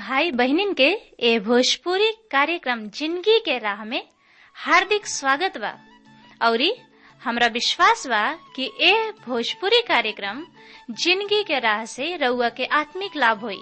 भाई बहनिन के ए भोजपुरी कार्यक्रम जिंदगी के राह में हार्दिक स्वागत बा औरी हमरा विश्वास बा कि ए भोजपुरी कार्यक्रम जिंदगी के राह से रउआ के आत्मिक लाभ होई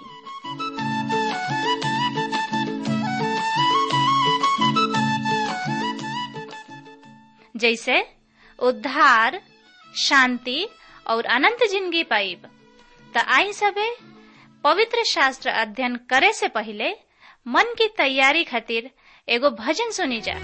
जैसे उद्धार शांति और अनंत जिंदगी पाइब त आई सबे पवित्र शास्त्र अध्ययन करे से पहले मन की तैयारी खातिर एगो भजन सुनी जा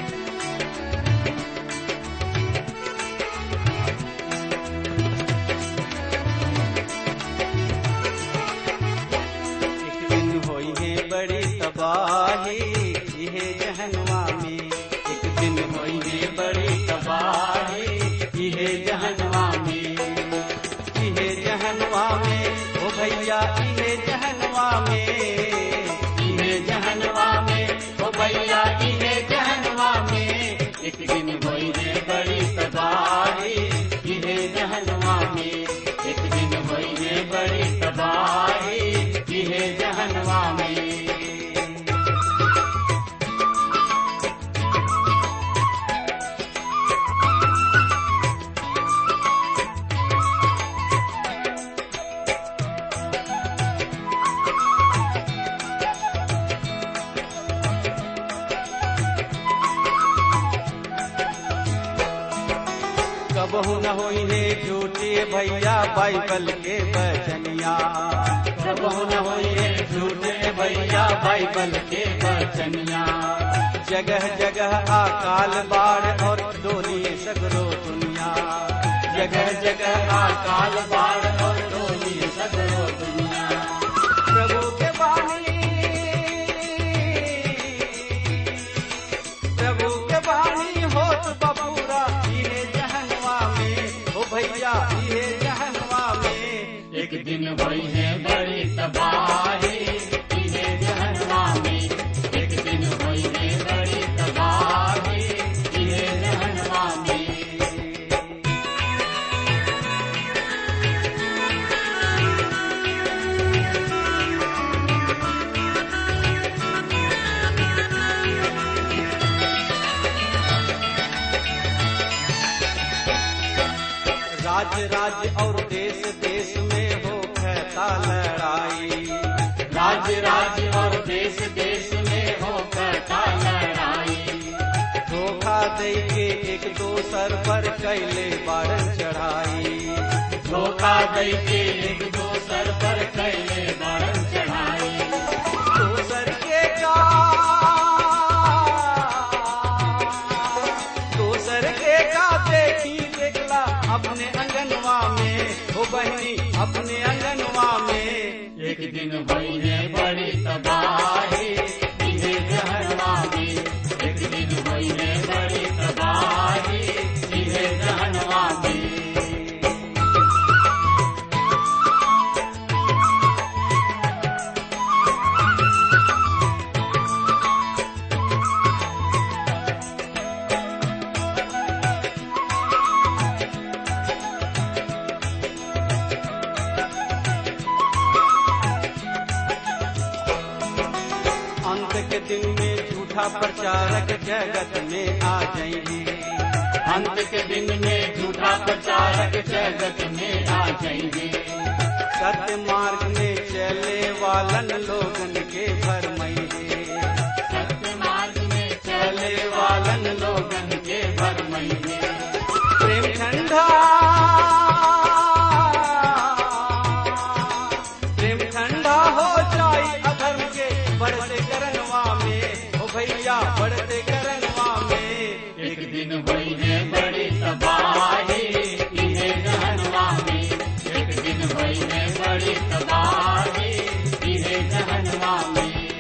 एक दिन होई है बड़ी तबाही यह जहनवा में एक दिन होई है बड़ी तबाही यह जहनवा में यह जहनवा में ओ भैया यह जहनवा में यह जहनवा में ओ भैया यह जहनवा में एक दिन होई है बड़ी तबाही यह जहनवा में एक दिन होई है बड़ी तबाही यह जहनवा में कबहू न होई है झूठे भैया बाइबल के बचनिया कबहू न होई है झूठे भैया बाइबल के बचनिया जगह जगह अकाल बाढ़ और डोली सगरो दुनिया जगह जगह अकाल बाढ़ और डोली सगरो दुनिया प्रभु के बानी प्रभु के बानी होत बबूरा इहे जहनवा में ओ भैया इहे जहनवा में एक दिन भई है बड़ी तबाही इहे जहनवा में एक दिन भई है बड़ी तबाही इहे जहनवा में राज्य राज्य और देश देश में हो कहता लड़ाई राज्य राज्य और देश देश में हो कहता लड़ाई धोखा दे के एक दोसर पर कैले बारन चढ़ाई धोखा दे के एक दोसर पर कैले बारन चढ़ाई दोसर के का दोसर के का देखी देखला अपने अंगनवा में हो बहनी अपने अंगनवा में एक दिन भई है बड़ी तबाही इहे जहनवा में एक दिन भई है बड़ी तबाही इहे जहनवा में अंत के दिन में झूठा प्रचारक जगत में आ जाएंगे अंत के दिन में झूठा प्रचारक जगत में आ जाएंगे सत्य मार्ग में चले वालन लोगन के भरमैंगे सत्य मार्ग में चले वालन लोगन के भरमैंगे प्रेम ठंडा प्रेम ठंडा हो जाई अधर्म के बढ़ते करनवा में ओ भैया बढ़ते करनवा में एक दिन भई है बड़ी तबाही इहे जहनवा में एक दिन भई है बड़ी तबाही इहे जहनवा में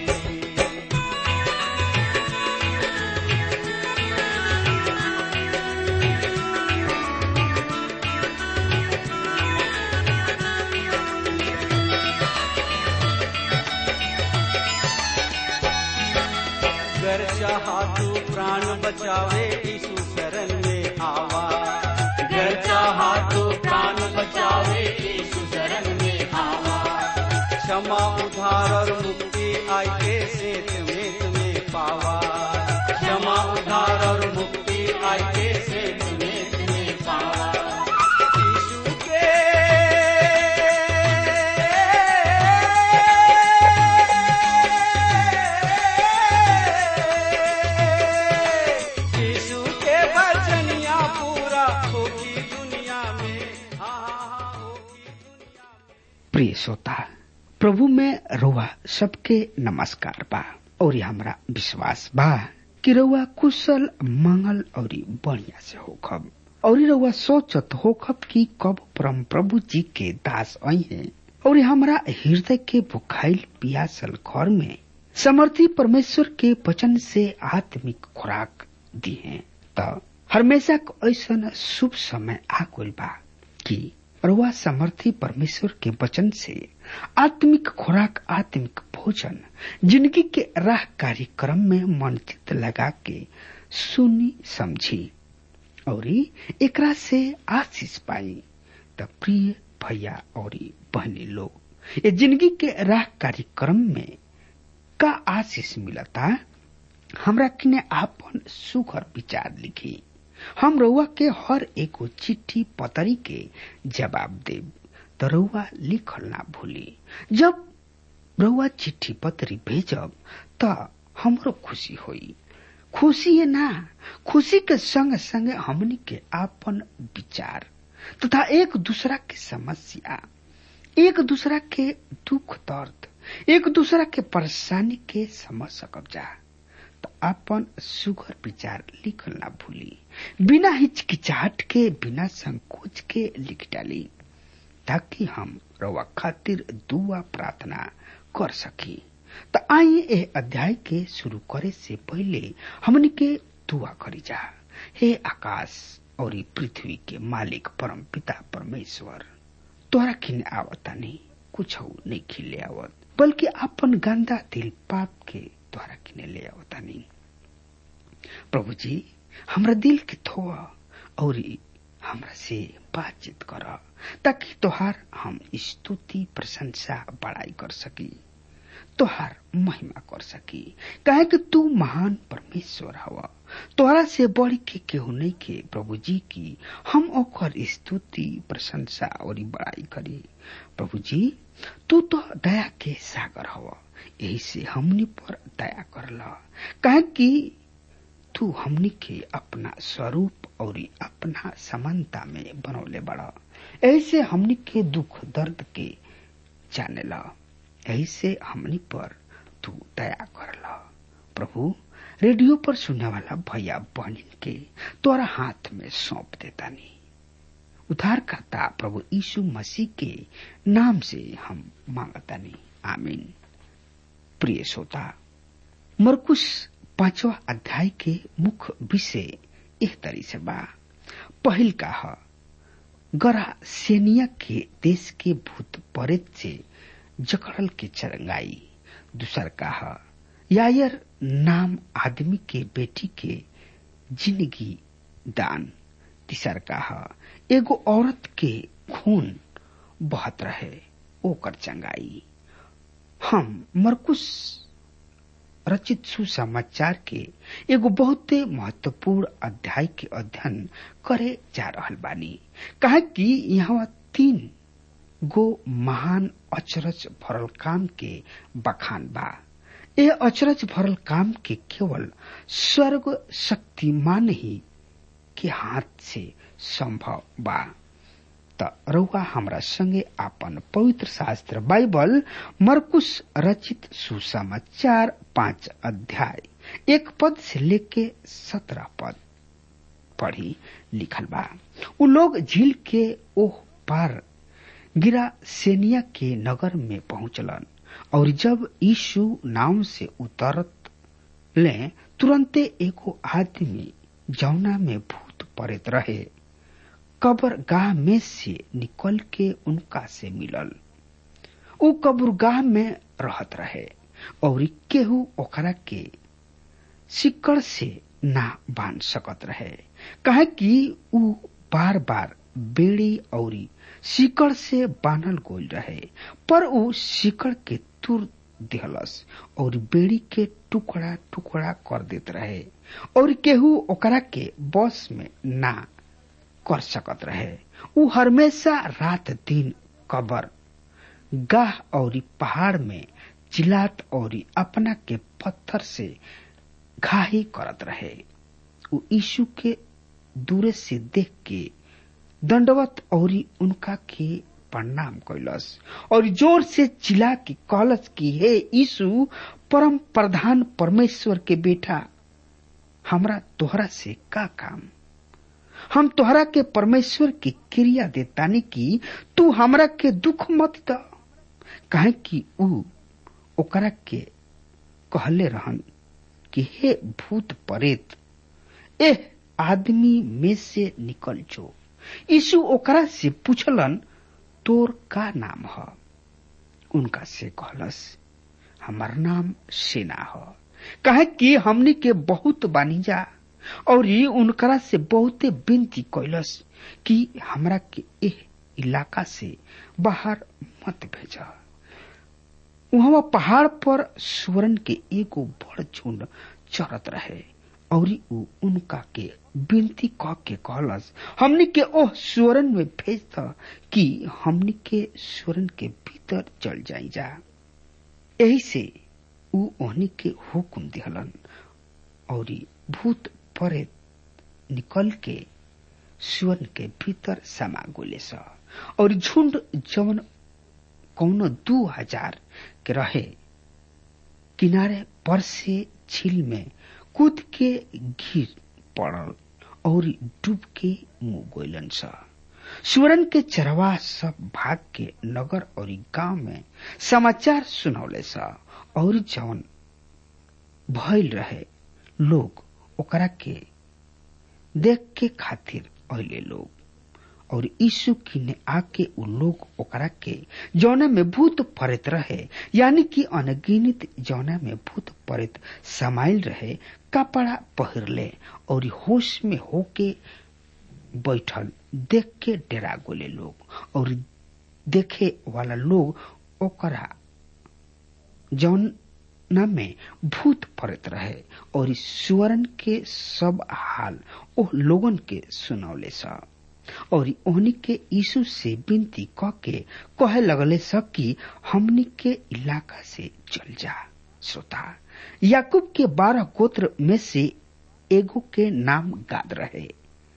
गर चाहा तू प्राण बचावे यीशु शरण में आवा गर चाहा तू प्राण बचावे यीशु शरण में आवा क्षमा उधार और मुक्ति सेत में तुम्हें पावा क्षमा उद्धार और मुक्ति आई के सेत में तुम्हें पावा यीशु के यीशु के वचनिया पूरा होगी दुनिया में हाँ हाँ हाँ होगी दुनिया में प्रिय श्रोता प्रभु में रुआ सबके नमस्कार बा और हमरा विश्वास बा कि रउआ कुशल मंगल और बढ़िया से होखब और रउआ सोचत होखब कि कब परम प्रभु जी के दास आई हैं और हमरा हृदय के बुखाइल पियासल घर में समर्थी परमेश्वर के वचन से आत्मिक खुराक दी है त हमेशा ऐसा शुभ समय आ गइल बा कि रुआ समर्थी परमेश्वर के वचन से आत्मिक खुराक आत्मिक भोजन जिंदगी के राह कार्यक्रम में मन चित लगा के सुनी समझी और एकरा से आशीष पाई त प्रिय भैया और बहनी लोग ये जिंदगी के राह कार्यक्रम में का आशीष मिलता हमरा किने आपन सुखर विचार लिखी हम रउआ के हर एगो चिट्ठी पतरी के जवाब देब त रउआ लिखल ना भूली जब रउआ चिट्ठी पतरी भेजब त हमरो खुशी होई खुशी है ना खुशी के संग संग हमनी के आपन विचार तथा एक दूसरा के समस्या एक दूसरा के दुख दर्द एक दूसरा के परेशानी के समझ सकब जा तो अपन सुगर विचार लिखल ना भूली बिना हिचकिचाहट के बिना संकोच के लिख डाली ताकि हम रवा खातिर दुआ प्रार्थना कर सकी तो आइए ए अध्याय के शुरू करे से पहले हमन के दुआ करी जा हे आकाश और पृथ्वी के मालिक परम पिता परमेश्वर तोरा किन आवता नहीं कुछ नहीं खिले आवत बल्कि अपन गंदा दिल पाप के द्वारा किने ले आवता नहीं प्रभु जी हमरा दिल के धोआ और हमरा से बातचीत कर ताकि तोहार हम स्तुति प्रशंसा बड़ाई कर सकी तोहार महिमा कर सकी कहे कि तू महान परमेश्वर हवा तोहरा से बढ़ के केहू नहीं के प्रभु जी की हम ओकर स्तुति प्रशंसा और बड़ाई करी प्रभु जी तू तो दया के सागर हवा यही से हमनी पर दया करला कहे कि तू हमनी के अपना स्वरूप और अपना समानता में बनौले बड़ा ऐसे हमनी के दुख दर्द के जाने ला ऐसे हमनी पर तू दया करला प्रभु रेडियो पर सुनने वाला भैया बहनिन के तोरा हाथ में सौंप देता नहीं उद्धारकर्ता प्रभु यीशु मसीह के नाम से हम मांगता नहीं आमीन प्रिय श्रोता मरकुश पांचवा अध्याय के मुख्य विषय एक तरी से बा पहिल का ह गरा सेनिया के देश के भूत परेत से जकड़ल के चरंगाई दूसर का ह यायर नाम आदमी के बेटी के जिंदगी दान तीसर का ह एगो औरत के खून बहत रहे ओकर चंगाई हम मरकुश रचित सुसमाचार के एगो बहुते महत्वपूर्ण अध्याय के अध्ययन करे जा रहल बानी कहे कि यहाँ तीन गो महान अचरज भरल काम के बखान बा ए अचरज भरल काम के केवल स्वर्ग शक्तिमान ही के हाथ से संभव बा त रउआ हमरा संगे आपन पवित्र शास्त्र बाइबल मरकुश रचित सुसमाचार पांच अध्याय एक पद से लेके सत्रह पद पढ़ी लिखल बा उ लोग झील के ओह पार गिरा सेनिया के नगर में पहुंचलन और जब यीशु नाव से उतरत ले तुरंते एगो आदमी जौना में भूत पड़त रहे कब्रगाह में से निकल के उनका से मिलल उ कब्रगाह में रहत रहे और केहू ओकरा के सिक्कड़ से ना बांध सकत रहे कहे कि उ बार बार बेड़ी और सिकड़ से बांधल गोल रहे पर उ सिकड़ के तुर दिहलस और बेड़ी के टुकड़ा टुकड़ा कर देत रहे और केहू ओकरा के बस में ना कर सकत रहे उ हमेशा रात दिन कबर गाह और पहाड़ में चिलात और अपना के पत्थर से घाही करत रहे उ यीशु के दूरे से देख के दंडवत और उनका के प्रणाम कैलस और जोर से चिल्ला के कहलस कि हे यीशु परम प्रधान परमेश्वर के बेटा हमरा तोहरा से का काम हम तोहरा के परमेश्वर की क्रिया देतानी की तू हमरा के दुख मत द काहे कि ऊ ओकरा के कहले रहन कि हे भूत परेत एह आदमी में से निकल जो यीशु ओकरा से पूछलन तोर का नाम ह उनका से कहलस हमार नाम सेना ह कहे कि हमनी के बहुत बानिजा और ये उनकरा से बहुते विनती कैलस कि हमरा के एह इलाका से बाहर मत भेजा वहां पहाड़ पर सुवर्ण के एगो बड़ झुंड चरत रहे और उ उनका के विनती कह के कहलस हमनी के ओह सुवर्ण में भेज द कि हमनी के सुवर्ण के भीतर चल जाई जा यही से उ ओहनी के हुकुम दिहलन और भूत परे निकल के सुवर्ण के भीतर समा गोले स और झुंड जवन कौनो दू हजार के रहे किनारे पर से झील में कूद के गिर पड़ल और डूब के मुंह गोलन स सुवर्ण के चरवा सब भाग के नगर और गांव में समाचार सुनौले स और जवन भइल रहे लोग ओकरा के देख के खातिर अले लोग और यीशु किने आके उ लोग ओकरा के जौना में भूत पड़ित रहे यानी कि अनगिनित जौना में भूत पड़ित समाइल रहे कपड़ा पहिरले और होश में होके बैठल देख के डेरा गोले लोग और देखे वाला लोग ओकरा जौना में भूत पड़ित रहे और सुवर्ण के सब हाल ओ लोगन के सुनौले सा और ओहनी के यीशु से विनती क के कहे लगले सब कि हमनी के इलाका से चल जा श्रोता याकूब के बारह गोत्र में से एगो के नाम गाद रहे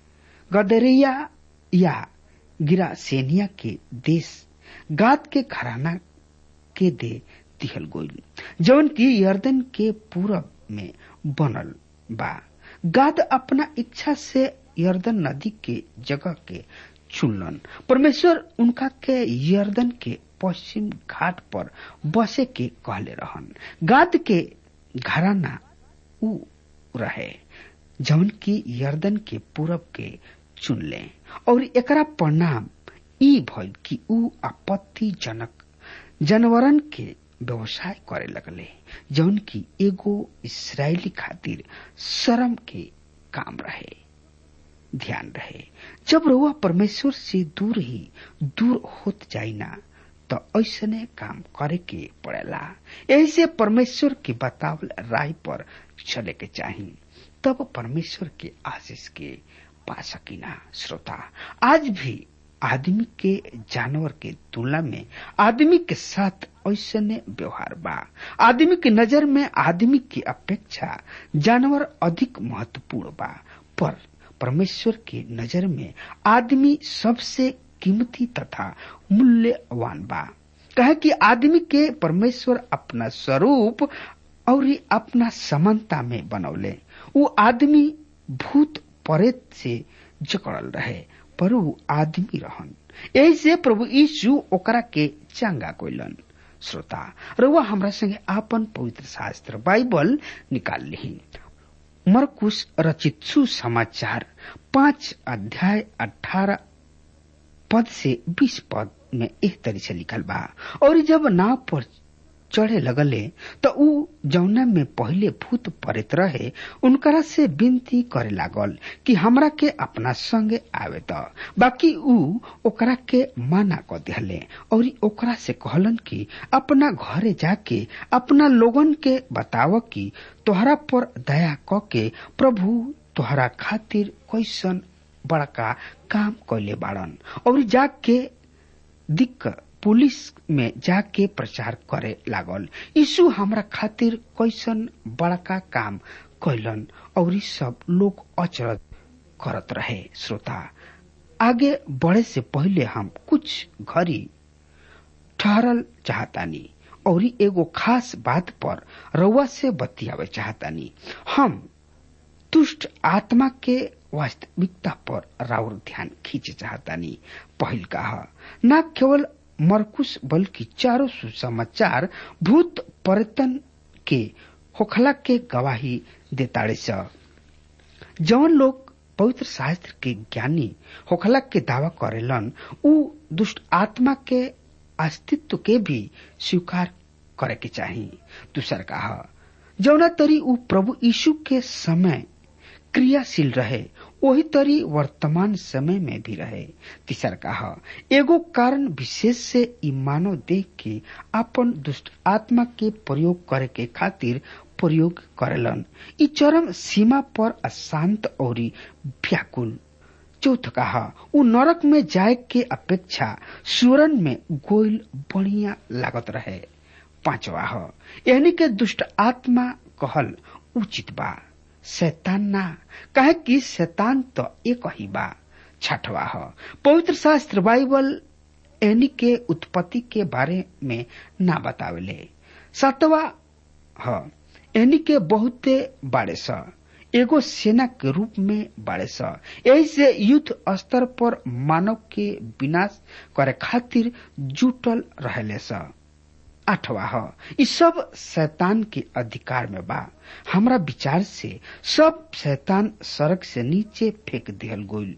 गदरिया या गिरासेनिया के देश गाद के घराना के दे दिहल गोइल जौन की यर्दन के पूरब में बनल बा गाद अपना इच्छा से यर्दन नदी के जगह के चुनलन परमेश्वर उनका के यर्दन के पश्चिम घाट पर बसे के कहले रहन गाद के घराना उ रहे जौन की यर्दन के पूरब के चुन ले और एकरा परिणाम ई भइल कि उ आपत्तिजनक जानवरन के व्यवसाय करे लगले जौन की एगो इसराइली खातिर शर्म के काम रहे ध्यान रहे जब रउआ परमेश्वर से दूर ही दूर होत जाइना तो ऐसने काम करे के पड़ेला यही से परमेश्वर के बतावल राय पर चले के चाही तब परमेश्वर के आशीष के पा सकीना श्रोता आज भी आदमी के जानवर के तुलना में आदमी के साथ ऐसने व्यवहार बा आदमी की नजर में आदमी की अपेक्षा जानवर अधिक महत्वपूर्ण बा पर परमेश्वर की नजर में आदमी सबसे कीमती तथा मूल्यवान बा कहे कि आदमी के परमेश्वर अपना स्वरूप और अपना समानता में बनौले वो आदमी भूत परेत से जकड़ल रहे पर वो आदमी रहन यही से प्रभु यीशु ओकरा के चंगा कोइलन श्रोता रउआ हमरा संगे आपन पवित्र शास्त्र बाइबल निकाल ली मरकुश रचित सुसमाचार पांच अध्याय अठारह पद से बीस पद में एक तरी से लिखल बा और जब नाव पर चढ़े लगले तो ऊ जौना में पहले भूत पड़ित रहे उनकरा से विनती करे लागल कि हमरा के अपना संगे आवे त बाकी ऊ ओकरा के मना क दिहले और ओकरा से कहलन कि अपना घरे जाके अपना लोगन के बताव कि तोहरा पर दया क के प्रभु तोहरा खातिर कैसन बड़का काम कैले बाड़न और जाके दिक्क पुलिस में जाके प्रचार करे लागल यीशु हमरा खातिर कैसन बड़का काम कैलन और ई सब लोग अचरज करत रहे श्रोता आगे बढ़े से पहले हम कुछ घड़ी ठहरल चाहतानी और ई एगो खास बात पर रउआ से बतियावे चाहतानी हम दुष्ट आत्मा के वास्तविकता पर राउर ध्यान खींचे चाहतानी पहिल कहा न केवल मरकुश बल्कि चारों सुसमाचार भूत पर्यटन के होखला के गवाही देताड़े स जौन लोग पवित्र शास्त्र के ज्ञानी होखला के दावा करेलन उ दुष्ट आत्मा के अस्तित्व के भी स्वीकार करे के चाही दूसर कहा जौना तरी उ प्रभु यीशु के समय क्रियाशील रहे वही तरी वर्तमान समय में भी रहे तीसर कहा एगो कारण विशेष से ई मानव देख के अपन दुष्ट आत्मा के प्रयोग करे के खातिर प्रयोग करेलन ई चरम सीमा पर अशांत और व्याकुल चौथ कहा उ नरक में जाए के अपेक्षा सुरन में गोइल बढ़िया लागत रहे पांचवा ह यानी के दुष्ट आत्मा कहल उचित बा शैतान ना कहे कि शैतान तो एक ही बा छठवा ह पवित्र शास्त्र बाइबल एनी के उत्पत्ति के बारे में ना बतावेले सातवा ह एनी के बहुते बाड़े स एगो सेना के रूप में बाड़े स यही से युद्ध स्तर पर मानव के विनाश करे खातिर जुटल रहले स आठवा ह ई सब शैतान के अधिकार में बा हमरा विचार से सब शैतान सड़क से नीचे फेंक दिहल गईल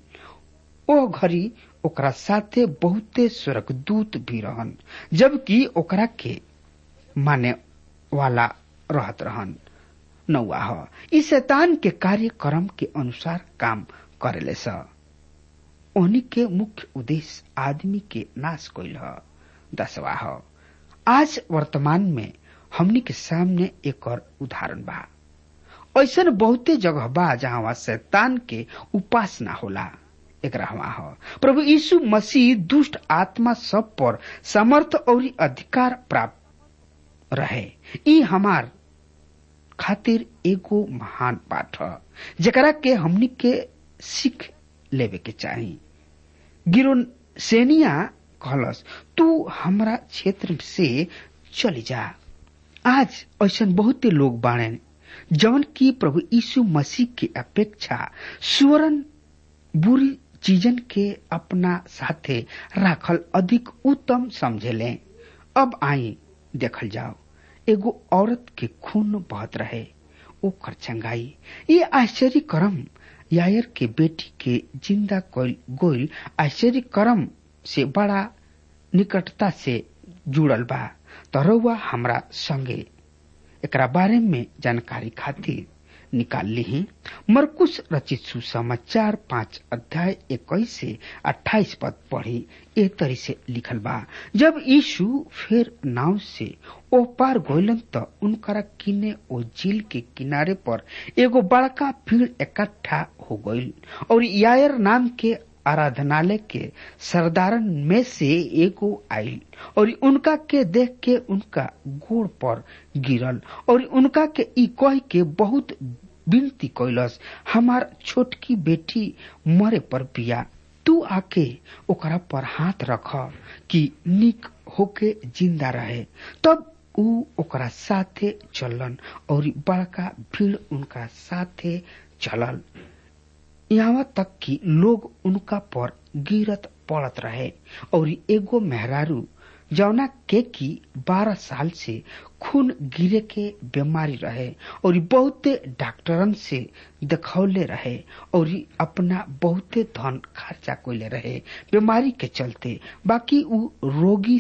ओ घड़ी ओकरा साथे बहुते स्वर्गदूत भी रहन जबकि ओकरा के माने वाला रहत रहन नौवा ह ई शैतान के कार्यक्रम के अनुसार काम करेले स ओनी के मुख्य उद्देश्य आदमी के नाश कइल ह दसवा ह आज वर्तमान में हमनी के सामने एक और उदाहरण बा ऐसन बहुते जगह बा जहाँ शैतान के उपासना होला एकरावा ह प्रभु यीशु मसीह दुष्ट आत्मा सब पर समर्थ और अधिकार प्राप्त रहे ई हमार खातिर एगो महान पाठ ह जेकरा के हमनी के सीख लेवे के चाही गिरोसेनिया कहलस तू हमरा क्षेत्र से चली जा आज ऐसा बहुते लोग बाणे जौन की प्रभु यीशु मसीह के अपेक्षा सुवरन बुरी चीजन के अपना साथे राखल अधिक उत्तम समझेले अब आई देखल जाओ एगो औरत के खून बहत रहे ओकर चंगाई ये आश्चर्य करम यायर के बेटी के जिंदा गोइल आश्चर्य करम से बड़ा निकटता से जुड़ल बा तरौआ हमरा संगे एकरा बारे में जानकारी खातिर निकाल ली मरकुश रचित सुसमाचार पांच अध्याय इक्कीस से अट्ठाईस पद पढ़ी ए तरी से लिखल बा जब यीशु फिर नाव से ओ पार गोइलन त उनकरा किने ओ झील के किनारे पर एगो बड़का भीड़ इकट्ठा हो गईल और यायर नाम के आराधनालय के सरदारन में से एगो आयल और उनका के देख के उनका गोड़ पर गिरल और उनका के ई कह के बहुत विनती कैलस हमार छोटकी बेटी मरे पर पिया तू आके ओकरा पर हाथ रख कि निक होके जिंदा रहे तब ऊ ओकरा साथे चलन और बड़का भीड़ उनका साथे चलल यहाँ तक कि लोग उनका पर गिरत पड़त रहे और एगो मेहरारू जौना के की बारह साल से खून गिरे के बीमारी रहे और बहुते डॉक्टरन से देखौले रहे और अपना बहुते धन खर्चा कोले रहे बीमारी के चलते बाकी उ रोगी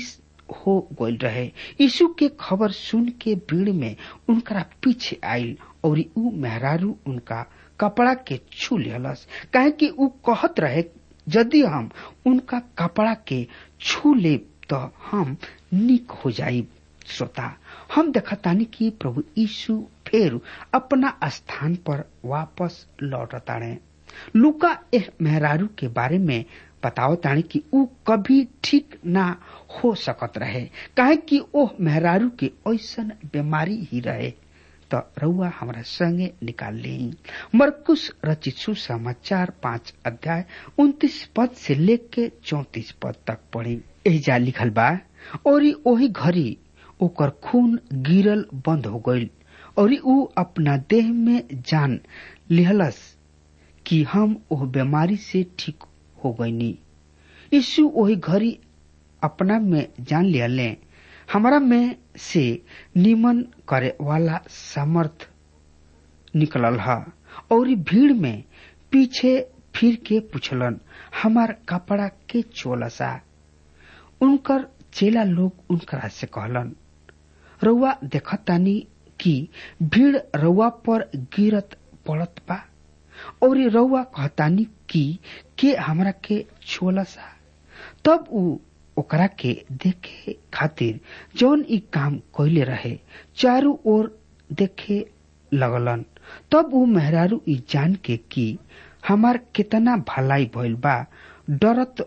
हो गईल रहे यीशु के खबर सुन के भीड़ में उनकरा पीछे आयल और ऊ मेहरारू उनका कपड़ा के छू लेलस काहे कि ऊ कहत रहे यदि हम उनका कपड़ा के छू ले तो हम निक हो जाई श्रोता हम देखतानी कि प्रभु यीशु फिर अपना स्थान पर वापस लौटताड़े लुका एह मेहरारू के बारे में बताओ तानी कि ऊ कभी ठीक ना हो सकत रहे काहे कि ओह मेहरारू के ऐसन बीमारी ही रहे तो रउआ हमारा संगे निकाल ली मरकुश रचित सुसमाचार पांच अध्याय उन्तीस पद से लेके चौतीस पद तक पढ़ी एजा लिखल बा और ओही घड़ी ओकर खून गिरल बंद हो गईल और ऊ अपना देह में जान लिहलस कि हम ओह बीमारी से ठीक हो गईनी यीशु वही घड़ी अपना में जान लिहले हमारा में से निमन करे वाला समर्थ निकलल ह और भीड़ में पीछे फिर के पूछलन हमार कपड़ा के चोलसा उनकर चेला लोग उनकरा से कहलन रउआ देखतानी कि भीड़ रउआ पर गिरत पड़त बा और रउआ कहतानी कि के हमरा के छोलसा तब ऊ ओकरा के देखे खातिर जौन ई काम कैले रहे चारू ओर देखे लगलन तब ऊ मेहरारू ई जान के कि हमार कितना भलाई भइल बा डरत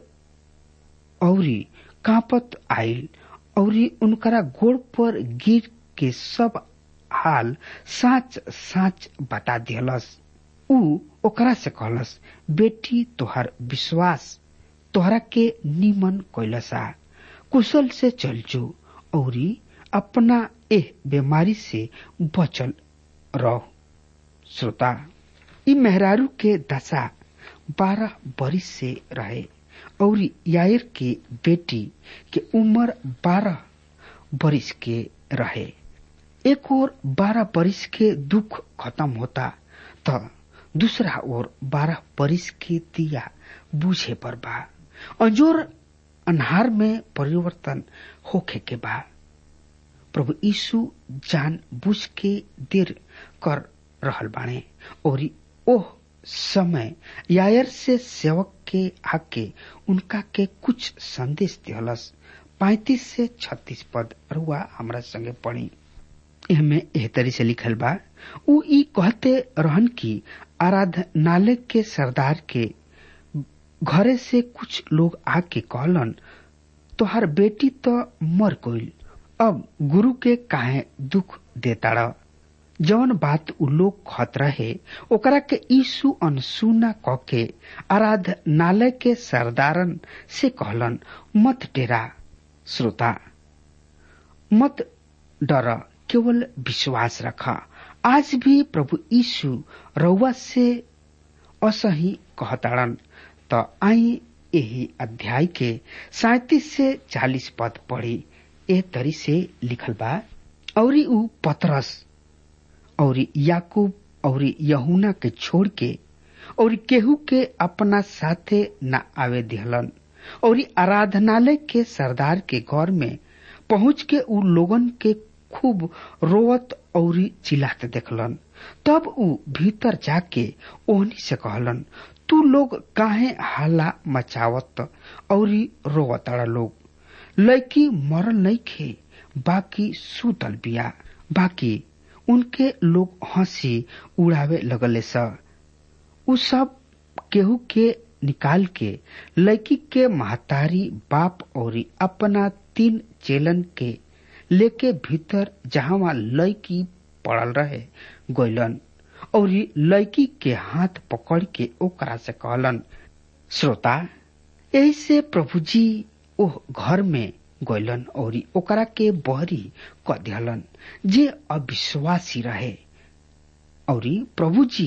औरी कांपत आइल औरी उनकरा गोड़ पर गिर के सब हाल साच साच बता दियलस ऊ ओकरा से कहलस बेटी तोहर विश्वास तोहरा के निमन कैलसा कुशल से चल जो औरी अपना एह बीमारी से बचल रह श्रोता ई मेहरारू के दशा बारह बरिस से रहे और यायर के बेटी के उम्र बारह बरिस के रहे एक और बारह बरिस के दुख खत्म होता तो दूसरा ओर बारह बरिस के दिया बूझे पर बा अंजोर अनहार में परिवर्तन होखे के बा प्रभु यीशु जान बुझ के देर कर रहल बाणे और ओह समय यायर से सेवक के आके उनका के कुछ संदेश दिहलस पैतीस से छत्तीस पद रुआ हमरा संगे पढ़ी एहमे एह तरी से लिखल बा उ ई कहते रहन की आराधनालय के सरदार के घरे से कुछ लोग आके कहलन तोहार बेटी तो मर गईल अब गुरु के काहे दुख देता जौन बात उ लोग कहत रहे ओकरा के यीशु अनसुना क के आराधनालय के सरदारन से कहलन मत डेरा श्रोता मत डर केवल विश्वास रख आज भी प्रभु यीशु रउआ से असही कहताड़न त आई यही अध्याय के सैतीस से चालीस पद पढ़ी ए तरी से लिखल बा और ऊ पतरस और याकूब और यहुना के छोड़ के और केहू के अपना साथे न आवे दिहलन और आराधनालय के सरदार के घर में पहुंच के उ लोगन के खूब रोवत और चिल्लाते देखलन तब उ भीतर जाके ओहनी से कहलन तू लोग काहे हल्ला मचावत और रोवताड़ा लोग लड़की मरल नहीं खे बाकी सुतल बिया बाकी उनके लोग हंसी उड़ावे लगले स उ सब केहू के निकाल के लड़की के महतारी बाप और अपना तीन चेलन के लेके भीतर जहां लड़की पड़ल रहे गैलन और लड़की के हाथ पकड़ के ओकरा से कहलन श्रोता यही से प्रभु जी ओह घर में गैलन और ओकरा के बहरी क दिहलन जे अविश्वासी रहे और प्रभु जी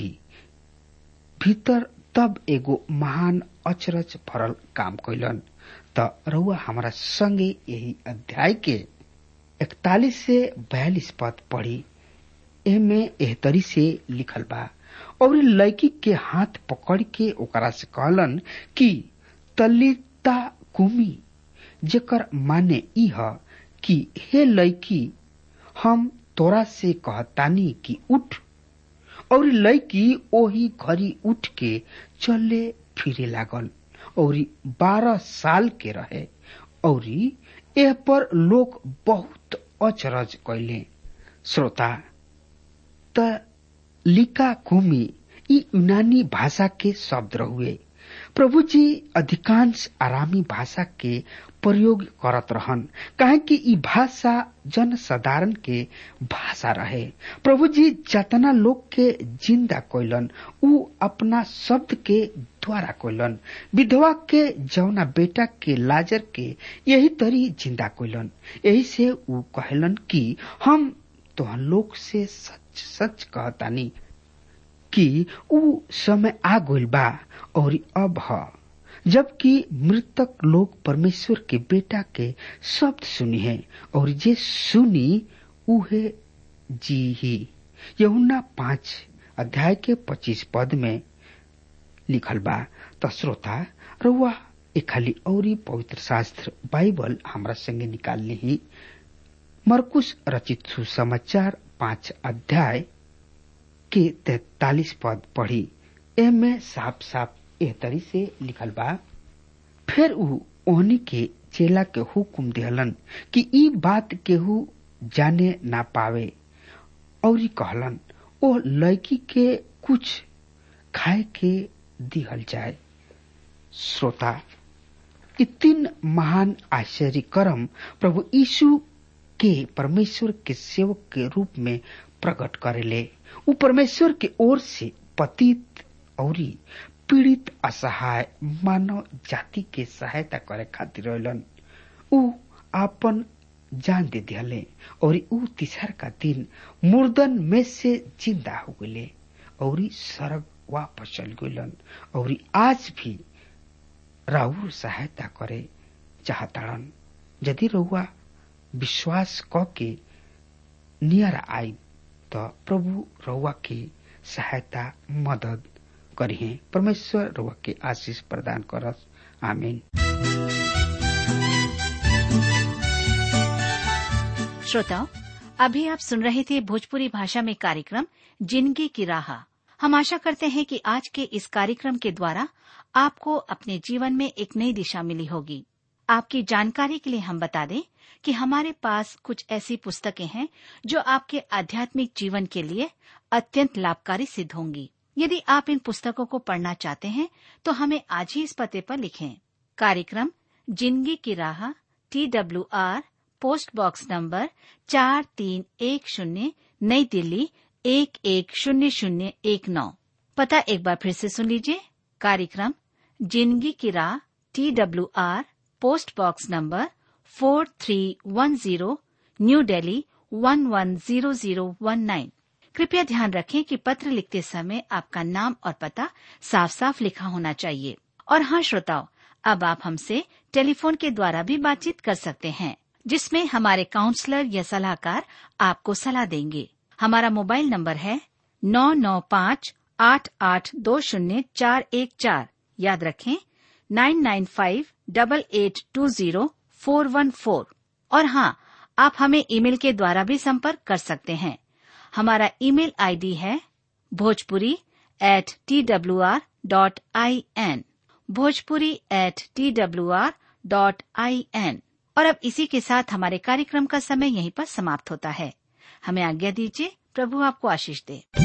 भीतर तब एगो महान अचरज भरल काम कैलन त रउआ हमारा संगे यही अध्याय के इकतालीस से बयालीस पद पढ़ी एमे एहतरी से लिखल बा और लड़की के हाथ पकड़ के ओकरा से कहलन कि तलिता कुमी जेकर माने ई ह कि हे लड़की हम तोरा से कहतानी कि उठ और लड़की ओही घड़ी उठ के चले फिरे लागल और बारह साल के रहे और एह पर लोग बहुत अचरज कैले श्रोता त लिका कुमी ई यूनानी भाषा के शब्द रहुए प्रभु जी अधिकांश आरामी भाषा के प्रयोग करत रहन काहे कि ई भाषा जन साधारण के भाषा रहे प्रभु जी जतना लोग के जिंदा कोइलन उ अपना शब्द के द्वारा कोइलन विधवा के जौना बेटा के लाजर के यही तरी जिंदा कोइलन यही से उ कहलन कि हम तोहन लोग से सच सच कहतानी कि उ समय आ गइल बा और अब ह जबकि मृतक लोग परमेश्वर के बेटा के शब्द सुनी है और जे सुनी उहे जी ही यहुना पांच अध्याय के पच्चीस पद में लिखल बा त श्रोता रउआ एक खाली औरी पवित्र शास्त्र बाइबल हमरा संगे निकाल ली मरकुश रचित सुसमाचार पांच अध्याय के तैतालीस पद पढ़ी एमे साफ साफ एह तरी से लिखल बा फिर उ ओहनी के चेला के हुकुम दिहलन कि ई बात केहू जाने ना पावे और कहलन ओ लड़की के कुछ खाए के दिहल जाए श्रोता ई तीन महान आश्चर्य कर्म प्रभु यीशु के परमेश्वर के सेवक के रूप में प्रकट करेले उ परमेश्वर के ओर से पतित और पीड़ित असहाय मानव जाति के सहायता करे खातिर रहलन उ आपन जान दे दिहले और उ तीसर का दिन मुर्दन में से जिंदा हो गए और सरग वापस चल गलन और आज भी राउर सहायता करे चाहताड़न यदि रउआ विश्वास क के नियर आई तो प्रभु रउआ की सहायता मदद करिए परमेश्वर रउआ के आशीष प्रदान करस आमीन श्रोताओं अभी आप सुन रहे थे भोजपुरी भाषा में कार्यक्रम जिंदगी की राह हम आशा करते हैं कि आज के इस कार्यक्रम के द्वारा आपको अपने जीवन में एक नई दिशा मिली होगी आपकी जानकारी के लिए हम बता दें कि हमारे पास कुछ ऐसी पुस्तकें हैं जो आपके आध्यात्मिक जीवन के लिए अत्यंत लाभकारी सिद्ध होंगी यदि आप इन पुस्तकों को पढ़ना चाहते हैं तो हमें आज ही इस पते पर लिखें कार्यक्रम जिंदगी की राह T W R post box number चार तीन एक शून्य नई दिल्ली एक एक शून्य शून्य एक नौ पता एक बार फिर से सुन लीजिए कार्यक्रम जिंदगी की राह T W R post box number four three one zero new Delhi one one zero zero one nine कृपया ध्यान रखें कि पत्र लिखते समय आपका नाम और पता साफ साफ लिखा होना चाहिए और हाँ श्रोताओं अब आप हमसे टेलीफोन के द्वारा भी बातचीत कर सकते हैं जिसमें हमारे काउंसलर या सलाहकार आपको सलाह देंगे हमारा मोबाइल नंबर है नौ नौ पाँच आठ आठ दो शून्य चार एक चार याद रखें nine nine five double eight two zero four one four और हाँ आप हमें ईमेल के द्वारा भी संपर्क कर सकते हैं हमारा ईमेल आईडी है Bhojpuri at T W R dot I N Bhojpuri at T W R dot I N और अब इसी के साथ हमारे कार्यक्रम का समय यहीं पर समाप्त होता है हमें आज्ञा दीजिए प्रभु आपको आशीष दे